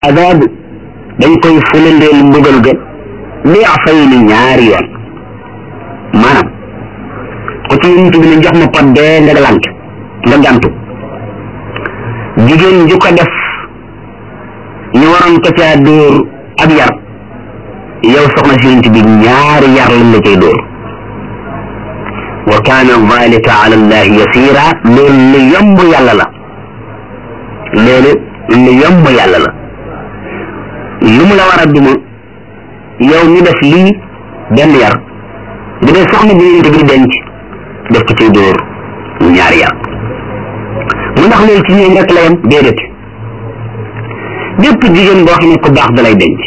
adaabu dañ koy fulandeel mbugal ga li fay ni ñaari yoon maanaam ku ci yonent bi ne jox ma pot bee nga lant nga gantu jigéen ju ko def ñu waroon ko caa dóor ab yar yow soxna si yonent bi ñaari yar lañ la cay dóor wa kaana dalika ala allahi yasira loolu lu yomb yàlla la loolu lu yomb yàlla la lu mu la war a duma yow mi def lii benn yar bu dee soxna bi yonent bi denc def ko ciy dóor ñaari yar mu ndax loolu ci ñoom rek la yem déedéet bépp jigéen boo xam ne ku baax da lay denc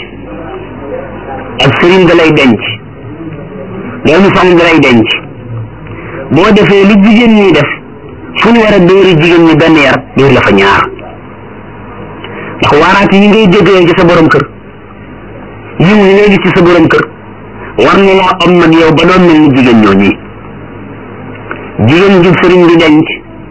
ak sëriñ da lay denc doomu soxna da lay denc boo defee lu jigéen ñi def fu ñu war a dóori jigéen ñi benn yar dóor la fa ñaar ndax waaraat yi ngay déggee ci sa borom kër yiw yi ngay gis ci sa borom kër war na laa am nag yow ba doon mel ni jigéen ñoo ñi jigéen ju sëriñ di denc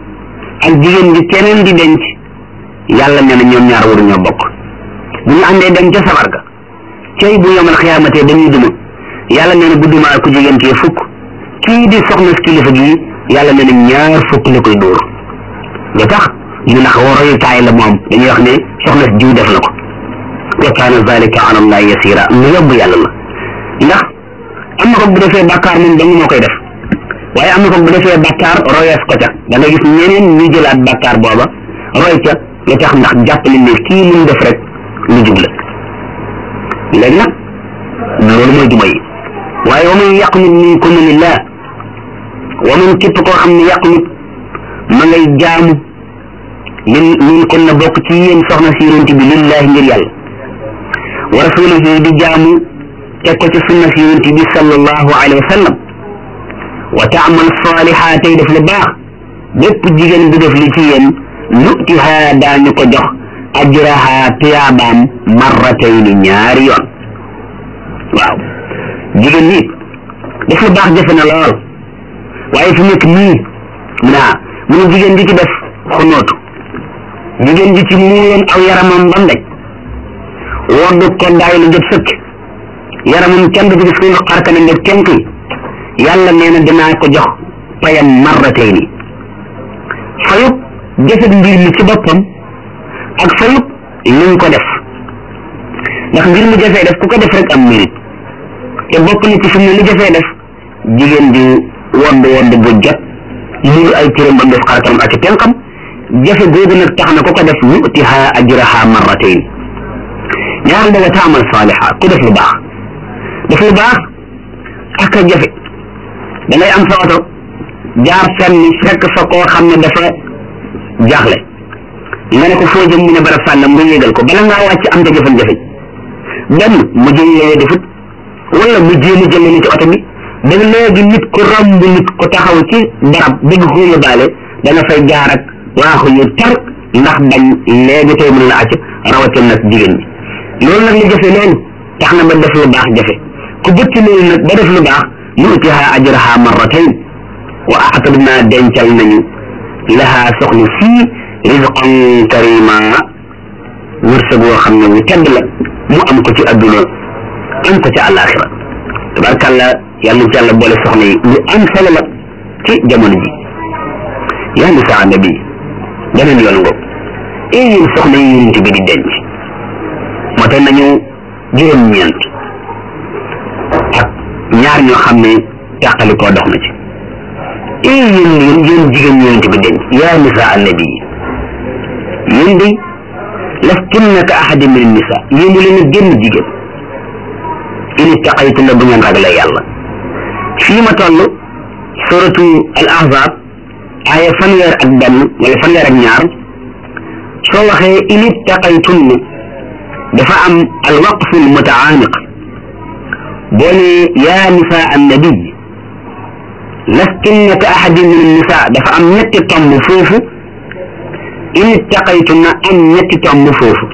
ak jigéen ju keneen di denc yàlla nee na ñoom ñaar waruñoo bokk bu ñu àndee dem ca sabar ga cey bu yomal xiyaamatee dañuy duma yàlla nee na bu dumaa ku jigéen kee fukk kii di soxna si kilifa gi yàlla nee na ñaar fukk la koy dóor lu tax ñu ndax royukaay la moom dañuy wax ne soxna si jiw def na ko wa kaana zalika ala allahi yasira lu yóbb yàlla la ndax am na ko bu defee bàkkaar moom danga moo koy def waaye am na ko bu defee bàkkaar royees ko ca da nga gis ñeneen ñu jëlaat bàkkaar booba roy ca lu tax ndax jàpp nañ ne kii lu mu def rek lu jub la léegi nag loolu mooy duma yi waaye wa man yaqnut minkum lillah wa man képp koo xam ne yaqnut ma ngay jaamu min min kon na bokk ci yéen soxna si yonent bi lillahi ngir yàlla wa rasulihi di jaamu teg ko ci sunna si yonent bi sallallahu alayhi wa sallam wa taamal saaliha tey def lu baax bépp jigéen bu def li ci yéen nutiha daañu ko jox ajraha tuyaabaam marratayni ñaari yoon waaw jigéen ñi def lu baax jafe na lool waaye fu nekk nii naa mu ne jigéen ji ci def xunootu jigéen ji ci muuyoon aw yaramam bam daj woddu ko daay lu jot sëkk yaramam kenn du gis ko xarkana nga tenk yàlla nee na dinaa ko jox payam marratayni fayub jëfet mbir mi ci boppam ak fayub liñ ko def ndax mbir mu jafee def ku ko def rek am mérite te bokk na ci fi mu ne li jafee def jigéen di wodd wodd bu jot muur ay cëram ba mu def xarkanam ak tenqam jafe googu nag tax na ku ko def nutiha ajraha marratayn ñaar da nga taamal saaliha ku def lu baax def lu baax ak a jafe da ngay am sa oto jaar fenn fekk fa koo xam ne dafa jaaxle nga ne ko foo jëm mu ne barab sànnam nga yéegal ko bala ngaa wàcc am nga jafe-jafe benn mu jëm yooyu defut wala mu jéem a jël ni ci oto bi da léegi nit ku romb nit ku taxaw ci barab bëgg ko yóbbaale dana fay jaar ak waaxu yu tar ndax bañ léegi tey mën la acc rawatina nag jigéen ñi loolu nag li jafe loolu tax na ba def lu baax jafe ku bëtt loolu nag ba def lu baax nutiha ajraha marratayn wa a'tadna dencal nañu laha soxna fii rizqan karima wërsëg woo xam ne wu tedd la mu am ko ci adduna am ko ci àllaaxira tabarkàlla yàlla ci yàlla boole soxna yi lu am solo la ci jamono ji yaa nisaa nabi beneen yoon ngo ee yéen soxna yi yonent bi di denc moo tax nañu juróom-ñeent ak ñaar ñoo xam ne tàqali koo dox na ci ee yéen yéen yéen jigéen ñi yonent bi denc yaa nisaa nabi yéen di lastunna ka ahadin min nisa yéen leen a génn jigéen in ittaqaytu la bu ngeen ragalee yàlla fii ma toll suratu al ahzab aaya fanweer ak benn wala fanweer ak ñaar soo waxee in ittaqaytunna dafa am al waqfu al mutaaniq boo ne yaa nisaa annabi lastunna ka ahadin min nisa dafa am ñetti tomb foofu in ittaqaytunna am ñetti tomb foofu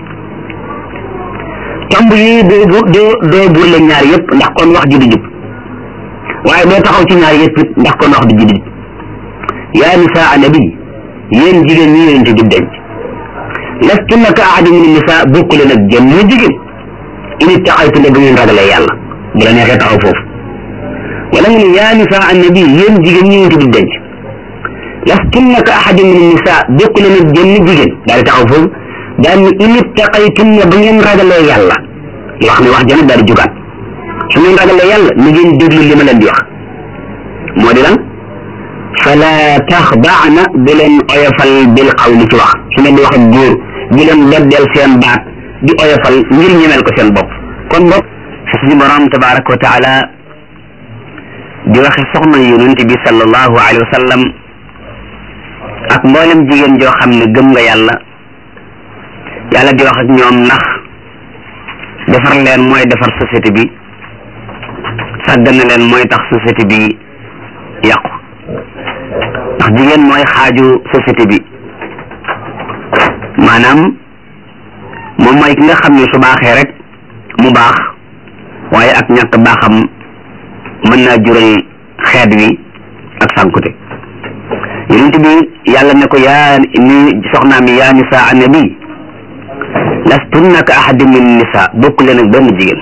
tomb yii doo doo doo burle ñaar yëpp ndax kon wax ji du jub waaye doo taxaw ci ñaar yëpp it ndax kon wax du jub yaa nisaa nabi yéen jigéen ñi yonent bi denc lastunna ka ahadin min nisa bokk leen ak jën ñu jigéen in ittaqaytu ne bu ngeen ragalee yàlla bu la neexee taxaw foofu wala nga ne yaa nisa annabi yéen jigéen ñi ngeen tudd denc lastunna ka ahadin min nisa bokk leen ak jën jigéen daal di taxaw foofu daal ni in ittaqaytum ne bu ngeen ragalee yàlla wax ne wax jana daal di jugaat su ngeen ragalee yàlla ni ngeen déglu li ma leen di wax moo di lan fala taxdaana bu leen oyofal bil qawli ci wax su ngeen di wax ak góor bu leen beddeel seen baat di oyofal ngir ñemel ko seen bopp kon bopp suñu borom tabaraka wa taala di waxe soxna yonent bi sallallahu alayhi wa sallam ak mboolem jigéen joo xam ne gëm nga yàlla yàlla di wax ak ñoom ndax defar leen mooy defar société bi sàggane leen mooy tax société bi yàqu ndax jigéen mooy xaaju société bi maanaam moom mooy ki nga xam ne su baaxee rek mu baax waaye ak ñàkk baaxam mën naa jural xeet wi ak sànkute yonent bi yàlla ne ko yaa ni soxnaam yi yaa nisa annabi lastunna ka ahadin min nisa bokk leen ak benn jigéen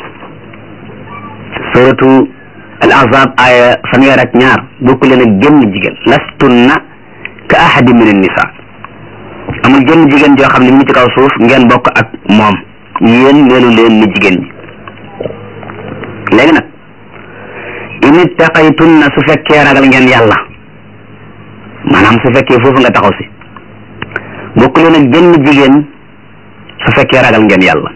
suratu al ahzab aya fanweer ak ñaar bokk leen ak génn jigéen lastunna ka ahadin min nisa amul génn jigéen joo xam ne mu ngi ci kaw suuf ngeen bokk ak moom yéen melu leen ni jigéen ñi léegi nag in ittaqaytunna su fekkee ragal ngeen yàlla maanaam su fekkee foofu nga taxaw si bokk leen ak génn jigéen su fekkee ragal ngeen yàlla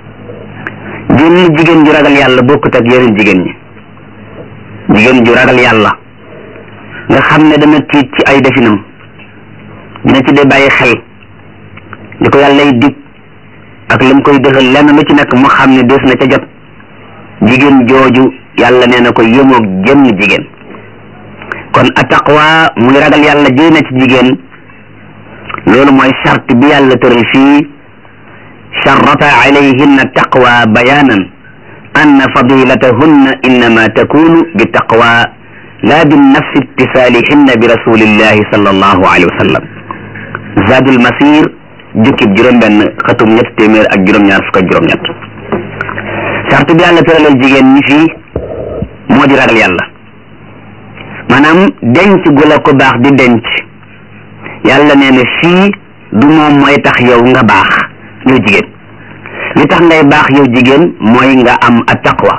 génn jigéen ju ragal yàlla bokkut ak yeneen jigéen ñi jigéen ju ragal yàlla nga xam ne dana tiit ci ay definam dina ci dee bàyyi xel li ko yàllay dig ak lam koy dëxal lenn lu ci nekk mu xam ne des na ca jot jigéen jooju yàlla nee na ko yëmoog jëmm jigéen kon attaqwa muy ragal yàlla jëy na ci jigéen loolu mooy charte bi yàlla tëral fii charrata alayhinna taqwa bayanan anna fadilatahunna innama takunu bi taqwa la bi nafsi ittisaalihinna bi rasulillahi sallallahu alayhi wa sallam zadul masir jukkib juróom-benn xatum ñett téeméer ak juróom-ñaar fukk ak juróom-ñett charte bi yàlla tëralal jigéen ñi fii moo di ragal yàlla maanaam denc gu la ko baax di denc yàlla nee na fii du moom mooy tax yow nga baax yow jigéen li tax ngay baax yow jigéen mooy nga am a taqwa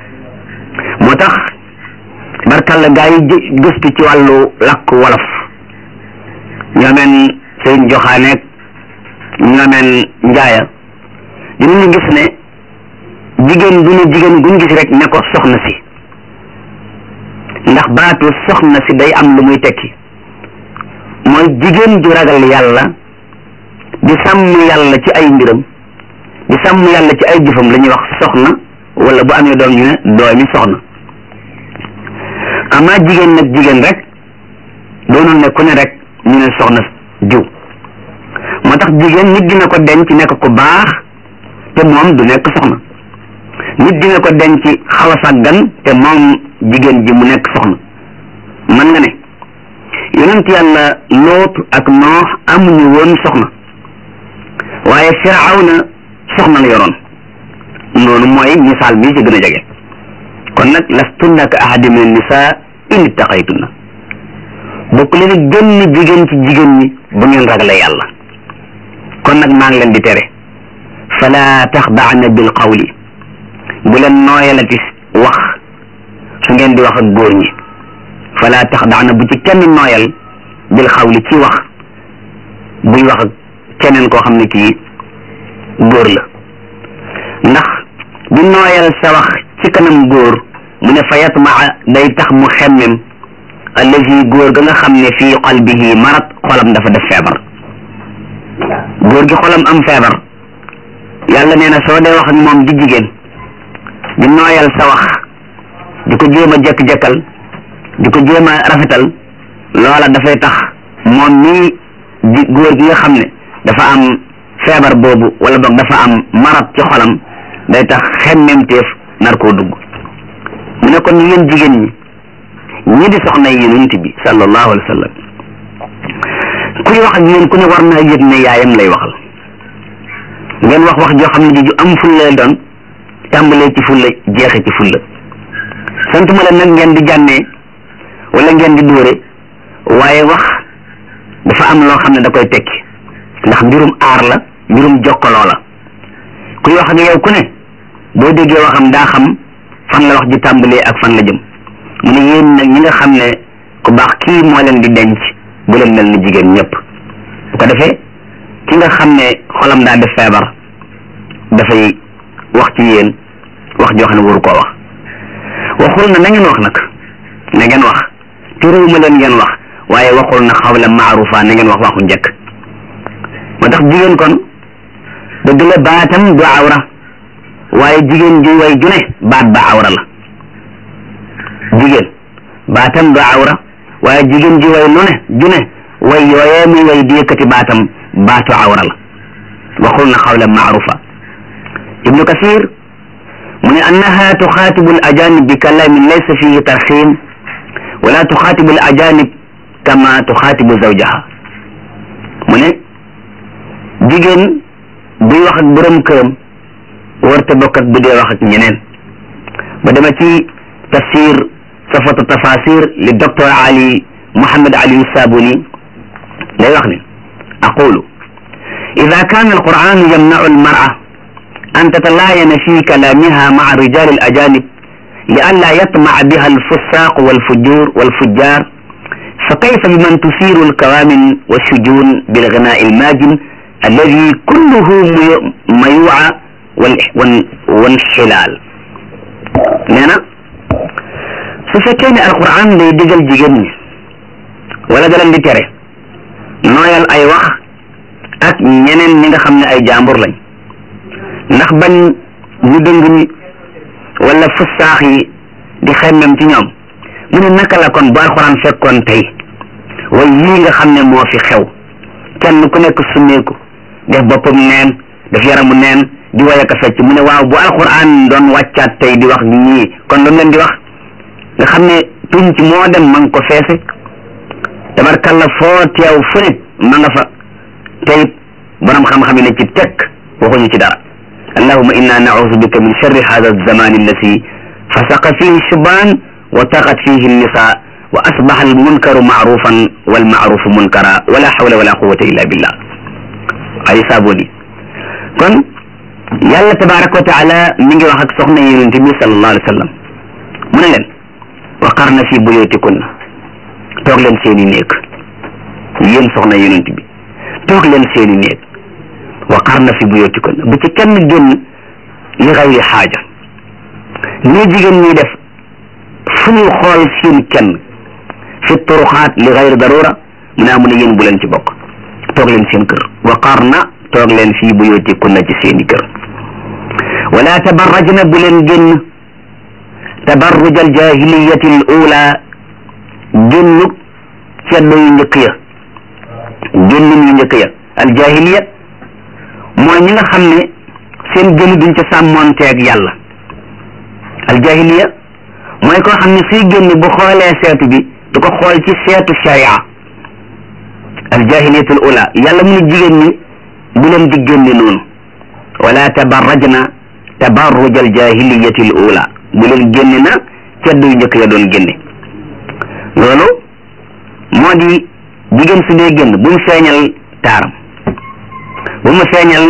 moo tax barkalla gaa yi gëstu ci wàllu làkk wolof ñoomeen sëñ joxaaneeg ñoomeen njaaya dinañu gis ne jigéen du ne jigéen guñ gis rek ne ko soxna si ndax baatu soxna si day am lu muy tekki mooy jigéen ju ragal yàlla di sàmm yàlla ci ay mbiram di sàmm yàlla ci ay jëfam la ñuy wax soxna wala bu amee doom ñu ne doomi soxna amaa jigéen nag jigéen rek doonul ne ku ne rek ñu ne soxna jiw moo tax jigéen nit dina ko denc nekk ku baax te moom du nekk soxna nit dina ko denc xaw a sàggan te moom jigéen ji mu nekk soxna mën nga ne yonent yàlla loot ak noox amuñu woon soxna waaye firawna soxna la yoroon noonu mooy misaal bi ci gën a jege kon nag lastunna ka ahadi min nisa in ittaqaytunna bokk leen gën jigéen ci jigéen ñi bu ngeen ragalee yàlla kon nag maa ngi leen di tere fala taxdaana bil qawli bu leen nooyalati wax su ngeen di wax ak góor ñi fala taxdaana bu ci kenn nooyal bil xawli ci wax buy wax ak keneen koo xam ne kii góor la ndax bu nooyal sa wax ci kanam góor mu ne fa yatmaa day tax mu xemmem allazi góor ga nga xam ne fii qalbihi marat xolam dafa def feebar góor gi xolam am feebar yàlla nee na soo dee wax ak moom di jigéen di nooyal sa wax di ko jéem a jekk-jekkal di ko jéem a rafetal loola dafay tax moom mii di góor gi nga xam ne dafa am feebar boobu wala boog dafa am marat ci xolam day tax xemmemteef nar koo dugg mu ne kon yéen jigéen ñi ñi di soxna yi yonent bi sallallahu alayhi wa sallam kuy wax ak yéen ku ne war naa yëg ne yaayam lay waxal ngeen wax wax joo xam ne ji ju am fulla doon tàmbalee ci fulla jeexe ci fulla santuma leen nag ngeen di jànnee wala ngeen di dóore waaye wax dafa am loo xam ne da koy tekki ndax mbirum aar la mbirum jokkaloo la kuy wax ak yow ku ne boo déggee waxam daa xam fan la wax ji tàmbalee ak fan la jëm mu ne yéen nag ñi nga xam ne ku baax kii moo leen di denc bu leen mel ni jigéen ñëpp bu ko defee ki nga xam ne xolam daa def feebar dafay wax ci yéen wax joo xam ne waru koo wax waxul na na ngeen wax nag na ngeen wax terewuma leen ngeen wax waaye waxul na xawla maarufa na ngeen wax waxu njëkk moo tax jigéen kon dëgg la baatam du awra waaye jigéen ju way ju ne baat ba awra la jigéen baatam du awra waaye jigéen ji way lu ne ju ne way yooyee muy way di yëkkati baatam baatu awra la waxul na xawla maarufa ibnu kasir mu ne annaha tuxaatibu al ajanib bi kalamin laysa fihi tarxim wala tuxaatibu al ajanib kama tuxaatibu zawjaha mu ne jigéen buy wax ak borom këram warta bokk ak bu dee wax ak ñeneen ba dema ci tafsir safatu tafasir li docteur ali muhammad ali sabuni lay wax ne aqulu ida kana alquran yamnau almara an tatalaayana fi kalamiha maa rijal alajanib لئلا يطمع بها الفساق والفجور والفجار فكيف بمن تثير الكوامن والشجون بالغناء الماجن الذي كله ميوعة والحلال نانا su fekkee ne alquran day digal jigéen ñi wala da leen di tere nooyal ay wax ak ñeneen ñi nga xam ne ay jàmbur lañ ndax bañ ñu dëng ñi wala fusaax yi di xemmem ci ñoom mu ne naka la kon bu alquran fekkoon tey way yii nga xam ne moo fi xew kenn ku nekk summeeku def boppam neen def yaramu neen di way ak a fecc mu ne waaw bu alquran doon wàccaat tey di wax ñii kon lu leen di wax nga xam ne tuñ ci moo dem ma nga ko feese tabarkalla foo teew fu nit ma nga fa teyit borom xam-xam yi ne ci tekk waxuñu ci dara allahuma inna naudu bika min sharri hada alzamani allati fasaqa fihi shubaan wa taqat fihi nisa wa asbaha almunkaru maarufan walmaarufu munkara wala hawla wala quwata illa billah ay saaboni kon yàlla tabaraka wa taala mi ngi wax ak soxna yonente bi sallallahu alayhi wa sallam mu ne leen waqarna fi buyutikunna toog leen seeni néeg yéen soxna yonent bi toog leen seeni néeg waqarna fi buyutikunna bu ci kenn génn li xayri xaaja nii jigéen ñi def fu ñu xool seen kenn fi turuxaat li xayri darura mu ne amu ne yéen bu leen ci bokk toog leen seen kër waqarna toog leen fii buyutikunna ci seeni kër wala tabarrajna bu leen génn tabarruj al jahiliyati al ula génnu ceddo yu njëkk ya génnin yu njëkk ya al jahiliya mooy ñi nga xam ne seen génn duñ ca sàmmoonteeg yàlla al jahiliya mooy koo xam ne suy génn bu xoolee seetu bi du ko xool ci seetu sharia al jahiliyatu al ula yàlla mu ne jigéen ñi bu leen di génne noonu wala tabarrajna tabarruj al jahiliyati al ula bu leen génne na ceddu yu njëkk ya doon génne loolu moo di jigéen su dee génn bu mu feeñal taaram bu mu feeñal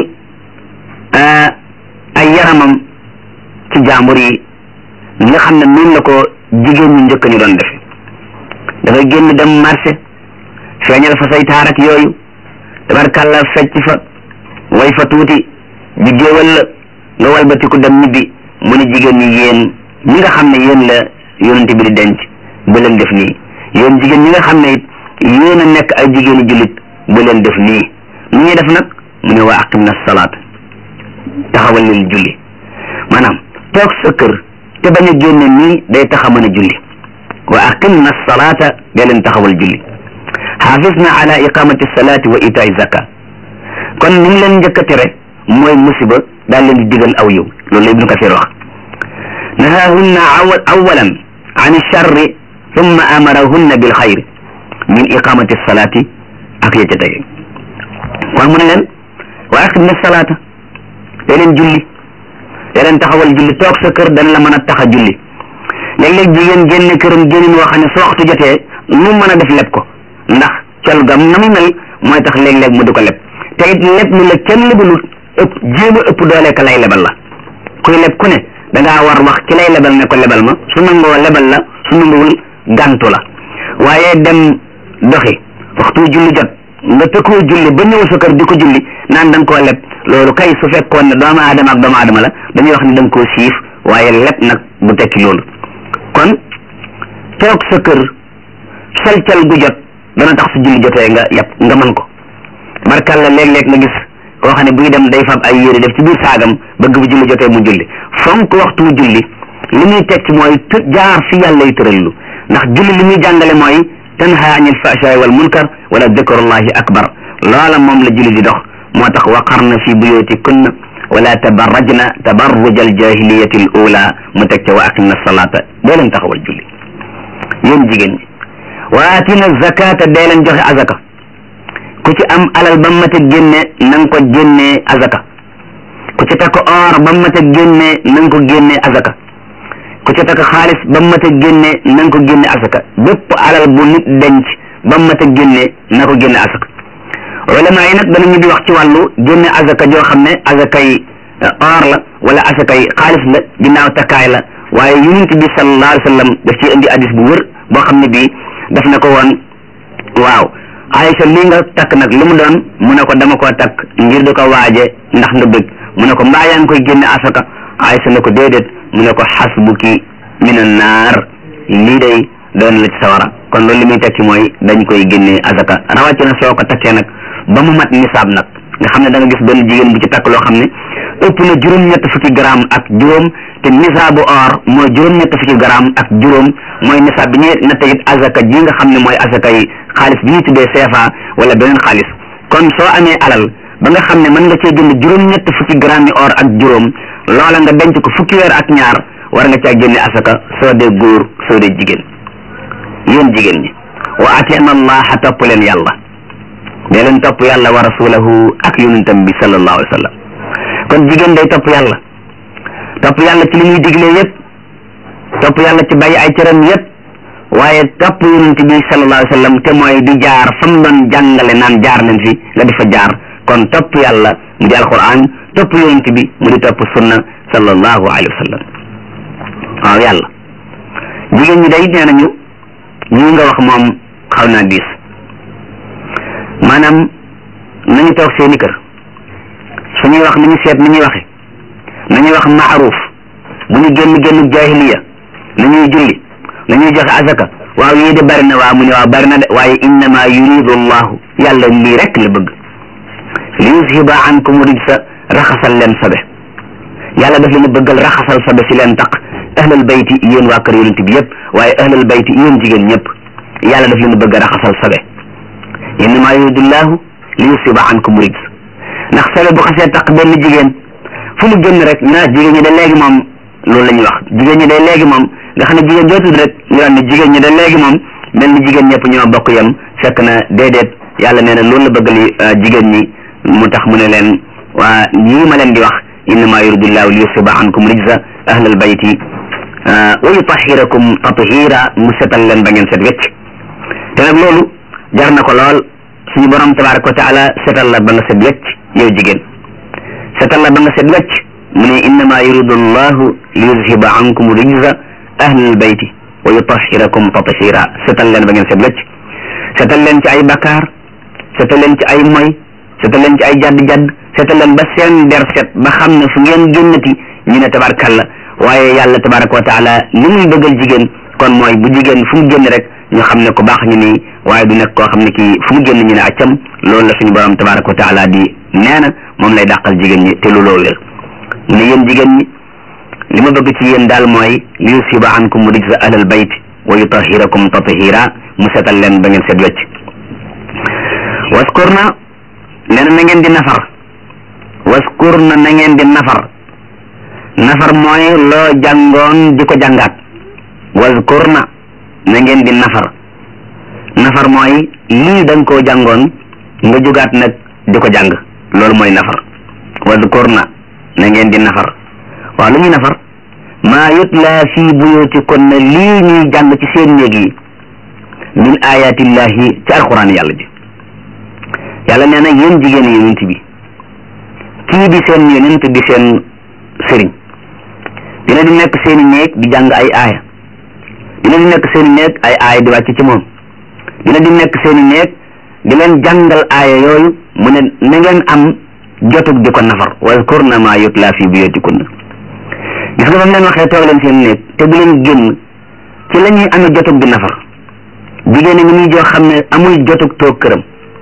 ay yaramam ci jàmbur yi nga xam ne noonu la ko jigéen ñu njëkk ñu doon defe dafay génn dem marché feeñal fa say taar ak yooyu tabarkàlla fecc fa way fa tuuti ñu géewal la nga walbatiku dem ñibbi mu ne jigéen ñi yéen ñi nga xam ne yéen la yonent bi di denc bu leen def nii yéen jigéen ñi nga xam ne it yéen a nekk ay jigéeni jullit bu leen def nii nu ñuy def nag mu ne waa aqim na salaat taxawal leen julli maanaam toog sa kër te bañ a génne nii day tax a mën a julli wa aqim na salaata day leen taxawal julli xaafis na ala iqamati salaati wa itaay zaka kon ni mu leen njëkk a tere mooy musiba daal leen di digal aw yow loolu la ibnu kasir wax nahahunna awalan an charri thumma amarahunna bil xayri min iqamati salaati ak ya ca tege kon mu ne leen wa aqim na salaata te leen julli te leen taxawal julli toog sa kër dañ la mën a tax a julli léeg-léeg jigéen génne këram génnin woo xam ne su waxtu jotee nu mën a def leb ko ndax col gam na mu mel mooy tax léeg-léeg mu di ko leb te it leb ni la kenn lebalut ëpp jéem a ëpp doole ka lay lebal la kuy leb ku ne da ngaa war wax ki lay lebal ne ko lebal ma su nangoo lebal la su nanguwul gàntu la waaye dem doxi waxtu julli jot nga tëkkoo julli ba ñëw sa kër di ko julli naan da nga koo leb loolu kay su fekkoon ne doomu aadama ak doomu aadama la dañuy wax ne da nga koo siif waaye leb nag bu tekki loolu kon toog sa kër calcal gu jot dana tax su julli jotee nga yàpp nga mën ko barkal la léeg-léeg nga gis koo xam ne buy dem day fab ay yére def ci biir saagam bëgg bu julli jotee mu julli fonk waxtu julli li muy tekki mooy të jaar fi yàlla yi tërallu ndax julli li muy jàngale mooy tanha anil fahshaai wal munkar wala dikrullahi akbar loola moom la julli di dox moo tax waqarna fi buyutikunna wala tabarrajna tabarruj al jahiliyati al ula mu teg ca wa aqimna salata dee leen taxawal julli yéen jigéen ñi wa atina zakata dee leen joxe azaka ku ci am alal ba mat a génne na nga ko génnee azaka ku ci takk or ba mat a génne na nga ko génnee azaka ku ci takk xaalis ba mat a génne na nga ko génne azaka bépp alal bu nit denc ba mat a génne na ko génne azaka ulama yi nag danañu di wax ci wàllu génne azaka joo xam ne azakay or la wala azakay xaalis la ginnaaw takkaay la waaye yonent bi sallallahu alayhi wa sallam daf ci indi hadis bu wër boo xam ne bii daf na ko woon waaw Aïcha lii nga takk nag lu mu doon mu ne ko dama koo takk ngir di ko waaje ndax nga bëgg mu ne ko mbaa yaa ngi koy génne asaka Aïcha ne ko déedéet mu ne ko xasbuki minan naar lii day doon la ci sawara kon loolu li muy tekki mooy dañ koy génne asaka rawatina soo ko takkee nag ba mu mat nisaab nag nga xam ne da nga gis benn jigéen bu ci takk loo xam ne ëpp na juróom-ñett fukki gramme ak juróom te nisaabu or mooy juróom-ñett fukki gramme ak juróom mooy nisaab bi ñuy natte it azaka ji nga xam ne mooy azaka yi xaalis bi ñuy tuddee CFA wala beneen xaalis kon soo amee alal ba nga xam ne mën nga cee jënd juróom-ñett fukki gramme yi or ak juróom loola nga denc ko fukki weer ak ñaar war nga caa génne asaka soo dee góor soo dee jigéen yéen jigéen ñi wa atina allaha topp leen yàlla dee leen topp yàlla wa rasulahu ak yonentam bi sallallahu alayhi wa sallam kon jigéen day topp yàlla topp yàlla ci li muy digle yépp topp yàlla ci bàyyi ay cëram yépp waaye topp yonent bi sallallahu alayhi wa sallam te mooy di jaar fa mu doon jàngale naan jaar leen fi nga di fa jaar kon topp yàlla mu di alquran topp yonent bi mu di topp sunna sallallahu alayhi wa sallam waaw yàlla jigéen ñi day nee nañu ñii nga wax moom xaw naa diis maanaam nañu toog seeni kër su ñuy wax nañu seet ni ñuy waxe nañuy wax maaruf bu ñu génn génn jahiliya nañuy julli nañuy joxe azaka waaw yii de bari na waaw mu ne waaw bari na de waaye innama yuridu allahu yàlla lii rek la bëgg li yuzhiba ankum rijsa raxasal leen sobe yàlla daf leen bëggal raxasal sobe si leen taq ahlal bayti yéen waa kër yonent bi yëpp waaye ahlal bayti yéen jigéen ñëpp yàlla daf leen bëgg raxasal sobe innama yuridu llahu li yuzhiba ankum rijs ndax sobe bu xasee taq benn jigéen fu mu génn rek ñu naan jigéen ñi de léegi moom loolu la ñuy wax jigéen ñi de léegi moom nga xam ne jigéen joo tudd rek ñu naan ne jigéen ñi de léegi moom mel ni jigéen ñëpp ñoo bokk yem fekk na déedéet yàlla nee na loolu la bëgg li jigéen ñi mu tax mu ne leen waa ñii ma leen di wax innama yuridullahu li yusiba ankum rijza ahlal bayti wa yutahirakum tathira mu setal leen ba ngeen set wecc te nag loolu jar na ko lool suñu borom tabaraka wa taala setal la ba nga set wecc yow jigéen setal la ba nga set wecc mu ne innama yuridu llahu li yuzhiba ankum rijza ahlal bayti wa yutahirakum tathira setal leen ba ngeen set wecc setal leen ci ay bakkaar setal leen ci ay moy setal leen ci ay jadd-jadd setal leen ba seen der set ba xam ne fu ngeen génnati ñu ne tabarkalla waaye yàlla tabaraka wa taala li muy bëggal jigéen kon mooy bu jigéen fu mu génn rek ñu xam ne ko baax ñu nii waaye du nekk koo xam ne kii fu mu génn ñu ne accam loolu la suñu borom tabaraka wa taala di nee na moom lay dàqal jigéen ñi te lu loo wér ne yéen jigéen ñi li ma bëgg ci yéen daal mooy li yusiba ankum rijza ahlal bayt wa yutahirakum tathira mu setal leen ba ngeen set wecc waskurna nee na na ngeen di nafar waskurna na ngeen di nafar nafar mooy loo jàngoon di ko jàngaat waskurna na ngeen di nafar nafar mooy lii da nga koo jàngoon nga jógaat nag di ko jàng loolu mooy nafar waskurna na ngeen di nafar waaw lu ñuy nafar maa yutla fii buyutikunna lii ñuy jàng ci seen néeg yi min ayatillahi ci alquran yàlla ji yàlla nee na yéen jigéen yonent bi kii di seen yonent di seen sëriñ dina di nekk seeni néeg di jàng ay aaya dina di nekk seeni néeg ay aaya di wàcc ci moom dina di nekk seeni néeg di leen jàngal aaya yooyu mu ne na ngeen am jotug di ko nafar wazkurna ma yutla fi buyutikunna gis nga ba mu leen waxee toog leen seen néeg te bu leen génn ci la ñuy amee jotug di nafar jigéen ñi muy joo xam ne amul jotug toog këram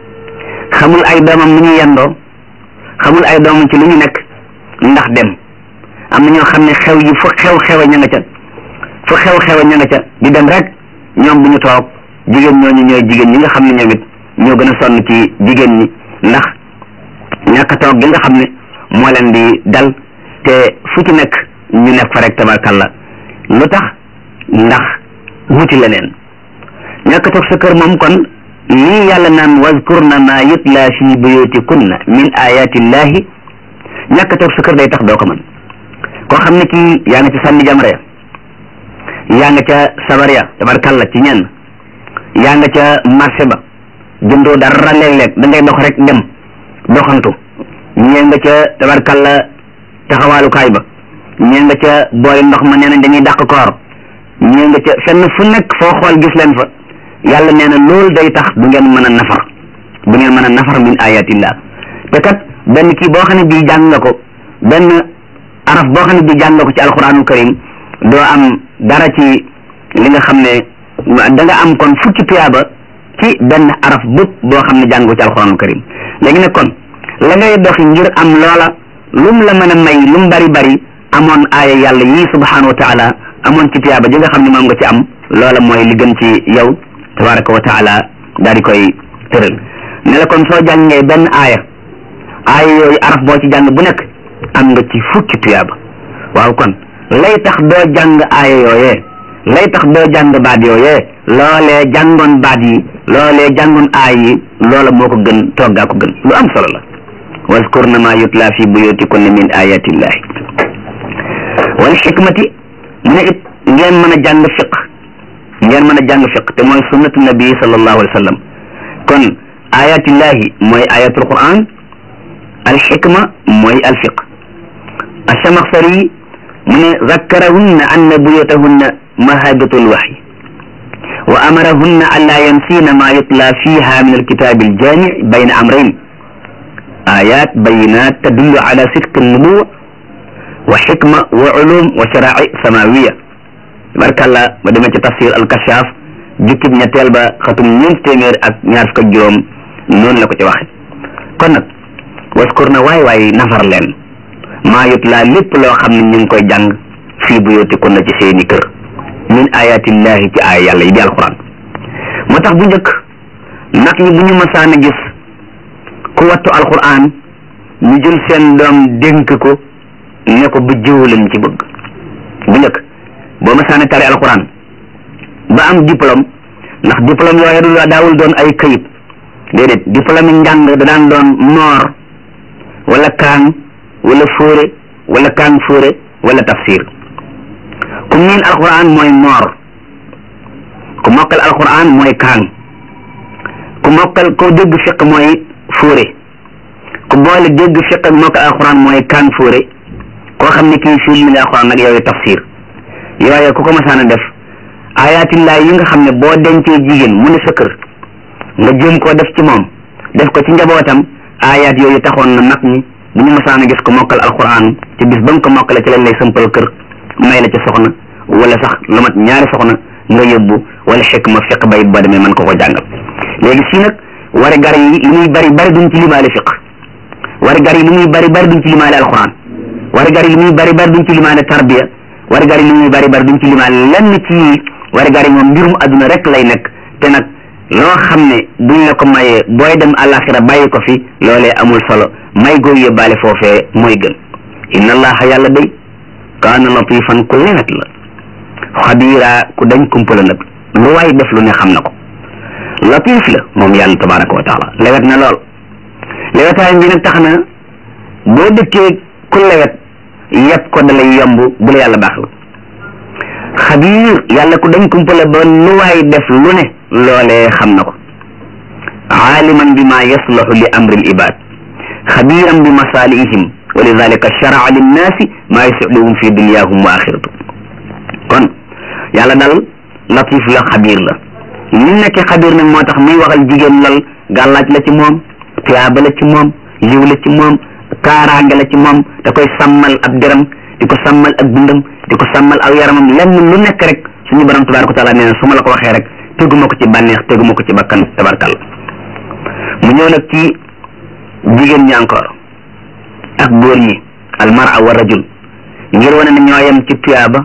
xamul ay doomam nu ñu yendoo xamul ay doomam ci lu ñu nekk ndax dem am na ñoo xam ne xew yi fu xew xewe ña nga ca fu xew xewe ña nga ca di dem rek ñoom bu ñu toog jigéen ñooñu ñooy jigéen ñi nga xam ne ñoom it ñoo gën a sonn ci jigéen ñi ndax ñàkk a toog gi nga xam ne moo leen di dal te fu ci nekk ñu nekk fa rek tabarkalla lu tax ndax wuti leneen ñàkk a toog sa kër moom kon lii yàlla naan wazkurna ma yutla fi buyutikunna min ayatillahi ñàkk a toog sa kër day tax doo ko mën koo xam ne kii yaa nga ca sànni jamra ya yaa nga ca sabar ya tabarkalla ci ñenn yaa nga ca marché ba jëndoo dara léeg-léeg da ngay dox rek dem doxantu ñee nga ca tabarkalla taxawaalukaay ba ñee nga ca boori ndox ma nee nañ dañuy dàq koor ñee nga ca fenn fu nekk foo xool gis leen fa yàlla nee na loolu day tax du ngeen mën a nafar du ngeen mën a nafar min ayatillah te kat benn kii boo xam ne bii jàng nga ko benn araf boo xam ne bii jàng nga ko ci alquranul karim doo am dara ci li nga xam ne da nga am kon fukki tuyaaba ci benn araf bëpp boo xam ne jàng ko ci alquranul karim léegi nag kon la ngay doxi ngir am loola lum la mën a may lum bari bari amoon aaya yàlla yii subhanahu wa taala amoon ci tuyaaba ji nga xam ne moom nga ci am loola mooy li gën ci yow tabaraka wa taala daal di koy tëral ne la kon soo jàngee benn aaya aaya yooyu araf boo ci jàng bu nekk am nga ci fukki tuyaaba waaw kon lay tax doo jàng aaya yooyee lay tax doo jàng baat yooyee loolee jàngoon baat yi loolee jàngoon aay yi loola moo ko gën toggaa ko gën lu am solo la waskurna ma yutla fi buyutikunna min ayatillahi wal xikmati mu ne it ngeen mën a jàng fiq ngeen mën a jàng fiq te mooy sunnatu nabi sallallahu alayhi wa sallam kon ayatillahi mooy ayatul quran al xikma mooy al fiq asamaxsari mu ne zakkarahunna anna buyutahunna mahabatul waxyi wa amarahunna an laa yansina ma yutla fiha min alkitabi aljami bayna amrayn ayat bayinat tadullu ala sidqi alnubuwa wa xikma wa ulum wa sharaai samawiya barkalla ba demee ci tafsir alkashaf jukkib ñetteel ba xatum ñeent téeméer ak ñaar fukk ak juróom noonu la ko ci waxe kon nag waskur na waay waay nafar leen maa yutla lépp loo xam ne ñu ngi koy jàng fii buyutikunna ci seeni kër min ayatillahi ci ay yàlla yi di alquran moo tax bu njëkk nag ñi bu ñu masaan a gis ku wattu alquran ñu jël seen doom dénk ko ne ko bu jiw lañ ci bëgg bu njëkk boo masaan a tari alquran ba am diplôme ndax diplôme yooyu du daawul doon ay këyit déedéet diplôme yi njàng da daan doon noor wala kaan wala fóore wala kaan fóore wala tafsir ku miin alquran mooy moor ku mokkal alquran mooy kaan ku mokkal ko dégg fiq mooy fóore ku boole dégg fiq ak mokkal alquran mooy kaan fóore koo xam ne kii fii mi alquran nag yooyu tafsir yooyu ku ko masaan a def ayatillah yi nga xam ne boo dencee jigéen mu ne sa kër nga jéem koo def ci moom def ko ci njabootam ayat yooyu taxoon na nag ñi bu ñu masaan a gis ko mokkal alquran ci bis ba nga ko mokkale ci lañ lay sëmpal kër may la ci soxna wala sax lu mat ñaari soxna nga yóbbu wala xikma fiq bay boo demee mën ko ko jàngal léegi fii nag wari gar yi li muy bari bari duñ ci limaale fiq wari gar yi li muy bari bari duñ ci limaale alquran wari gar yi li muy bari bari duñ ci limaale tarbiya wari gar yi li muy bari bari duñ ci limaale lenn ci wari gar yi moom mbirum adduna rek lay nekk te nag loo xam ne buñ la ko mayee booy dem àllaaxira bàyyi ko fi loolee amul solo may gooy yóbbaale foofee mooy gën inna allaha yàlla day kaana latifan ku lewet la xabiira ku dañ kumpala nag lu waay def lu ne xam na ko latif la moom yàlla tabaraka wa taala lewet na lool lewetaay bi nag tax na boo dëkkee ku lewet yëpp ko dalay yomb bu la yàlla baax la xabiir yàlla ku dañ kumpale ba lu waay def lu ne loolee xam na ko aaliman bi ma yaslahu li amri l ibad xabiiran bi masalihim wa lidalika sharaa linnaasi maa yusiluhum fi dunyahum wa axiratu kon yàlla dal latif la xabiir la li nekk xabiir nag moo tax muy waxal jigéen lal gàllaaj la ci moom tuyaaba la ci moom yiw la ci moom kaaraange la ci moom da koy sàmmal ab deram di ko sàmmal ak dundam di ko sàmmal aw yaramam lenn lu nekk rek suñu borom tabaraka wa taala nee na su ma la ko waxee rek teguma ko ci bànneex teguma ko ci bakkan tabarkal mu ñëw nag ci jigéen ñi encore ak góor ñi almara wa rajul ngir wane ne ñoo yem ci tuyaaba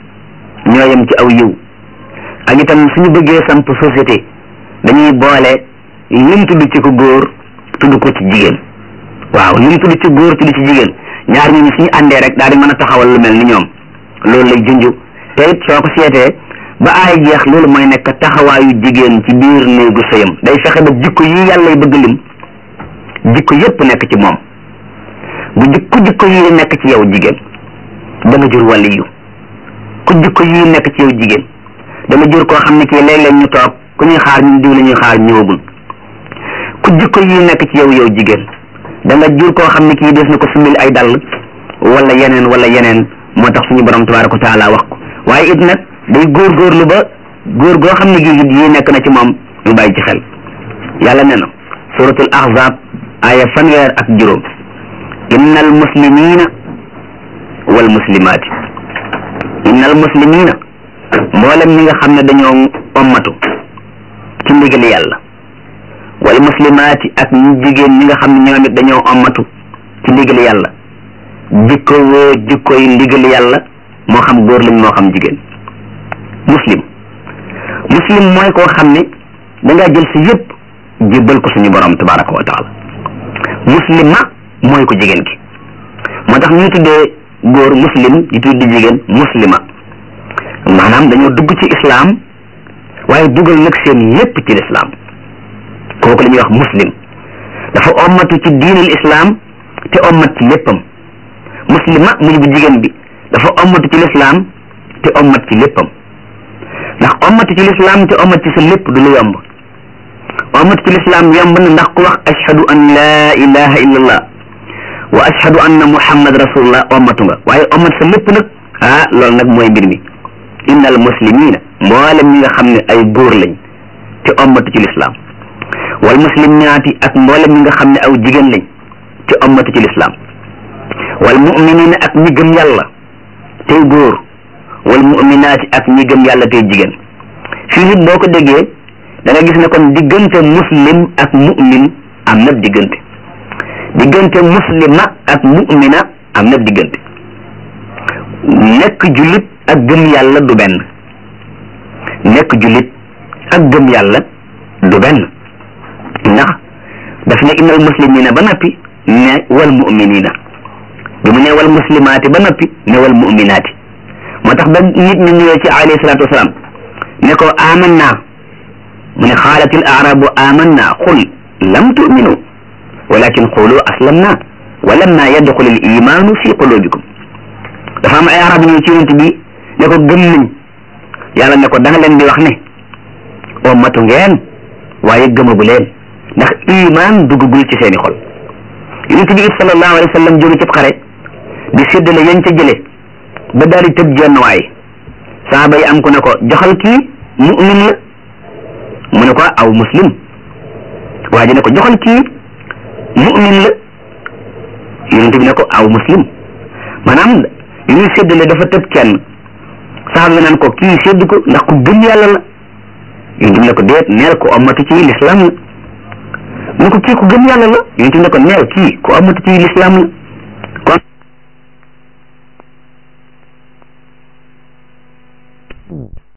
ñoo yem ci aw yiw ak itam suñu bëggee samp société dañuy boole lim tudd ci ko góor tudd ko ci jigéen waaw lim tudd ci góor tudd ci jigéen ñaar ñooñu suñu àndee rek daal di mën a taxawal lu mel ni ñoom loolu lay junj te it soo ko seetee ba aay jeex loolu mooy nekk taxawaayu jigéen ci biir néegu sëyam day fexe ba jikko yi yàlla y bëgg lim jikko yépp nekk ci moom bu jikko jikko yi nekk ci yow jigéen da nga jur waliyu ku jikko yi nekk ci yow jigéen da nga jur koo xam ne kii léeg-léeg ñu toog ku ñuy xaar ñun diw la ñuy xaar ñëwagul ku jikko yi nekk ci yow yow jigéen da nga jur koo xam ne kii des na ko sumil ay dàll wala yeneen wala yeneen moo tax suñu borom tabaraka wa taala wax ko waaye it nag day góorgóorlu ba góor goo xam ne gi it yi nekk na ci moom ñu bàyyi ci xel yàlla nee na suratul ahzab aya fanweer ak juróom inna al muslimina wal muslimaati inna al muslimina mboolem ñi nga xam ne dañoo ommatu ci ndigal yàlla wal muslimaati ak ñi jigéen ñi nga xam ne ñoom it dañoo ommatu ci ndigal yàlla jikko woo jikko yi ndigal yàlla moo xam góor lañ moo xam jigéen muslim muslim mooy koo xam ne da ngaa jël si yëpp jébbal ko suñu borom tabaraka wa taala muslima mooy ko jigéen ki moo tax ñu tuddee góor muslim di tuddi jigéen muslima maanaam dañoo dugg ci islaam waaye dugal nag seen yépp ci lislaam kooku la ñuy wax muslim dafa ommatu ci diinul islaam te ommat ci léppam muslima muy bu jigéen bi dafa ommatu ci lislaam te ommat ci léppam ndax ommatu ci lislaam te ommat ci sa lépp du lu yomb ommatu ci lislaam yomb na ndax ku wax ashhadu an laa ilaha illa allah wa ashhadu anna muhammad rasulullah ommatu nga waaye ommat sa lépp nag ah loolu nag mooy mbir mi inna al muslimina mboolem ñi nga xam ne ay góor lañ te ommatu ci lislaam wal muslimaati ak mboolem ñi nga xam ne aw jigéen lañ te ommatu ci lislaam wal muminina ak ñi gëm yàlla tey góor wal muminaati ak ñi gëm yàlla tey jigéen fii nit boo ko déggee da nga gis ne kon diggante muslim ak mumin am na diggante diggante muslima ak mumina am na diggante nekk jullit ak gëm yàlla du benn nekk jullit ak gëm yàlla du benn ndax daf ne innal muslimina ba noppi ne wal muminina bi mu ne wal muslimaati ba noppi ne wal muminaati moo tax ba nit ñi ñëwee ci alayhi salaatu wasalaam ne ko amanna mu ne xaalat al arabu amanna qul lam tuminu walakin qulu aslamna wa lamma yadxul al imanu fi qulubikum dafa am ay arab ñëw ci yonent bi ne ko gëm nañ yàlla ne ko da nga leen di wax ne o matu ngeen waaye gëmagu leen ndax iman duggagul ci seeni xol yonent bi it sallallahu alayhi wa sallam jóge ci xare di séddale yañ ca jële ba daal di tëb jenn waay saaba yi am ku ne ko joxal kii mu'min la mu ne ko aw muslim waa ji ne ko joxal kii mu'min la yonent bi ne ko aw muslim maanaam li ñuy séddale dafa tëb kenn saaba bi naan ko kii sédd ko ndax ku gëm yàlla la yonent bi ne ko déet neel ko amatu ci lislaam la mu ne ko kii ku gëm yàlla la yonent bi ne ko neel kii ku amatu ci lislaam la